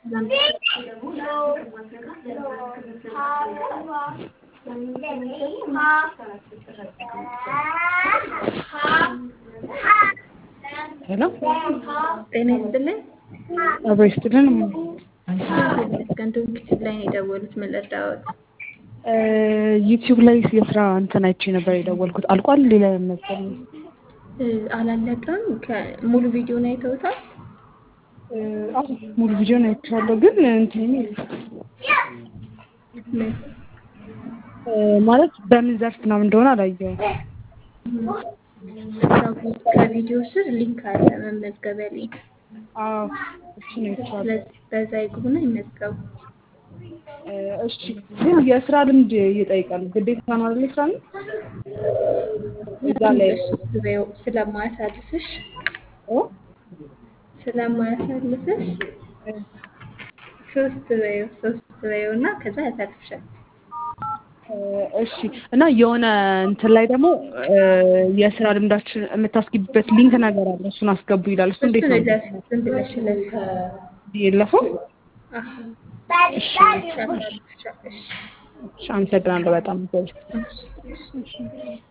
ሄሎ ጤና ይስጥልኝ። አብሮ ይስጥልን። ገንዶን ኪችብ ላይ ነው የደወሉት። ምን ልርዳዎት? ዩቲዩብ ላይ የስራ እንትን አይቼ ነበር የደወልኩት። አልቋል። ሌላ መሰል እ፣ አላለቀም። ሙሉ ቪዲዮን አይተውታል? ሙሉ ቪዲዮን አይቼዋለሁ፣ ግን እንትን ምን እ፣ ማለት በምን ዘርፍ ምናምን እንደሆነ አላየሁም። ከቪ- ከቪዲዮ ስር ሊንክ አለ፣ መመዝገቢያ ሊንክ። አዎ እሱን አይቼዋለሁ። ስለዚህ በዛ ይግቡና ይመዝገቡ። እ፣ እሺ ግን የስራ ልምድ ይጠይቃል ግዴታ ነው አይደል? ስራ ልምድ እዛ ላይ ሶስት በይው ስለማያሳልፍሽ ኦ ስለማያሳልፍሽ ሶስት በይው ሶስት በይው እና ከዛ ያሳልፍሻል። እ፣ እሺ እና የሆነ እንትን ላይ ደግሞ እ፣ የስራ ልምዳችን የምታስገቢበት ሊንክ ነገር አለ። እሱን አስገቡ ይላል። እሱ እንዴት እሱን ነው እለፍ ዝም ብለሽ እለፍ። የለፈው? አህ እሺ ያሳልፍሻል። እሺ እሺ፣ አመሰግናለሁ በጣም እሺ እሺ